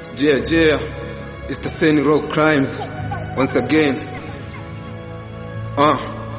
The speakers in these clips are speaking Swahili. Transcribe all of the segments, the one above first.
Yeah, yeah, it's the Sane Rock Crimes once again. Uh.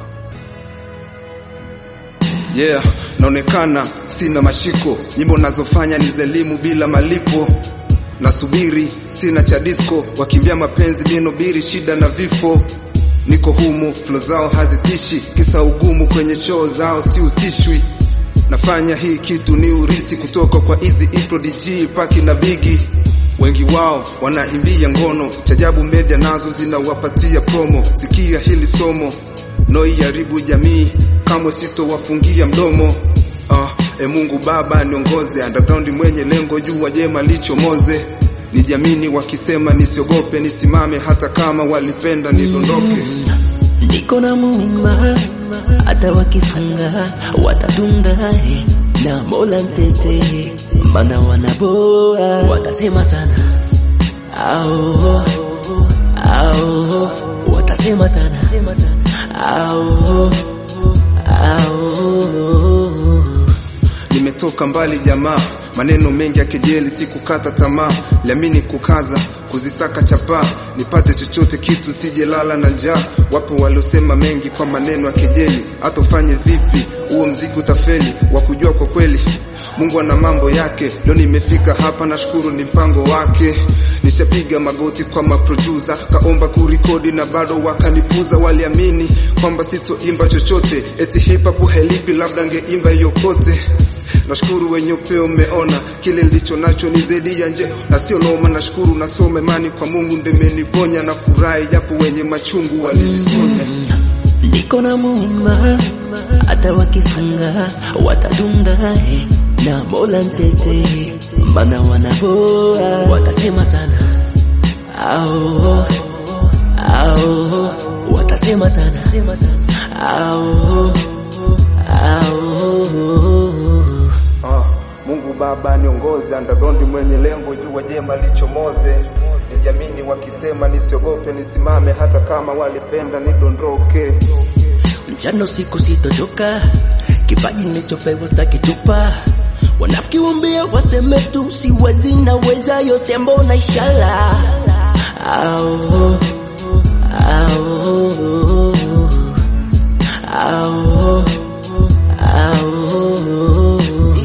Yeah, naonekana sina mashiko, nyimbo nazofanya ni za elimu bila malipo. Nasubiri sina cha disco, wakimbia mapenzi minobiri shida na vifo. Niko humu, flow zao hazitishi, kisa ugumu kwenye show zao sihusishwi. Nafanya hii kitu ni urisi kutoka kwa Easy E Prodigy, Paki na Biggie. Wengi wao wanaimbia ngono, chajabu media nazo zinawapatia promo. Sikia hili somo, noiharibu jamii, kamwe sitowafungia mdomo. Ah, e Mungu Baba niongoze, underground mwenye lengo, jua jema lichomoze. Nijamini wakisema nisiogope, nisimame hata kama walipenda nidondoke. Niko na muumba, hata wakifunga watadunda eh, na Mola mtete, mana wanaboa watasema sana ao ao, watasema sana ao ao Nimetoka mbali jamaa, maneno mengi ya kejeli, sikukata tamaa, liamini kukaza, kuzisaka chapaa, nipate chochote kitu, sijelala na njaa. Wapo waliosema mengi kwa maneno ya kejeli, hata ufanye vipi, huo mziki utafeli. Wa kujua kwa kweli, Mungu ana mambo yake. Leo nimefika hapa, nashukuru ni mpango wake. Nishapiga magoti kwa maproducer, kaomba kurikodi na bado wakanipuza. Waliamini kwamba sitoimba chochote, eti hip hop helipi, labda ngeimba yokote Nashukuru wenye upeo umeona kile nilicho nacho ni zaidi ya nje na sio noma. Nashukuru nasoma imani kwa Mungu ndemeniponya na furahi, japo wenye machungu walilisonya. Niko na muumba, hata wakifunga watadunda eh, na Mola mtete, mana wanaboa watasema sana ao ao, watasema sana ao ao Ah, Mungu Baba niongoze, underground mwenye lengo, jua jema lichomoze. Nijamini wakisema nisiogope, nisimame hata kama walipenda nidondoke. mchana usiku sitochoka, kipaji nilichopewa stakitupa. Wanafiki wambia waseme tu, siwezi naweza yote, mbona ishala ao ao ao ao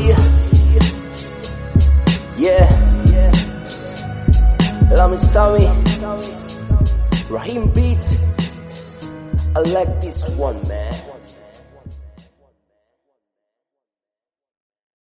Yeah. Lami Sami. Rahim Beat. I like this one, man.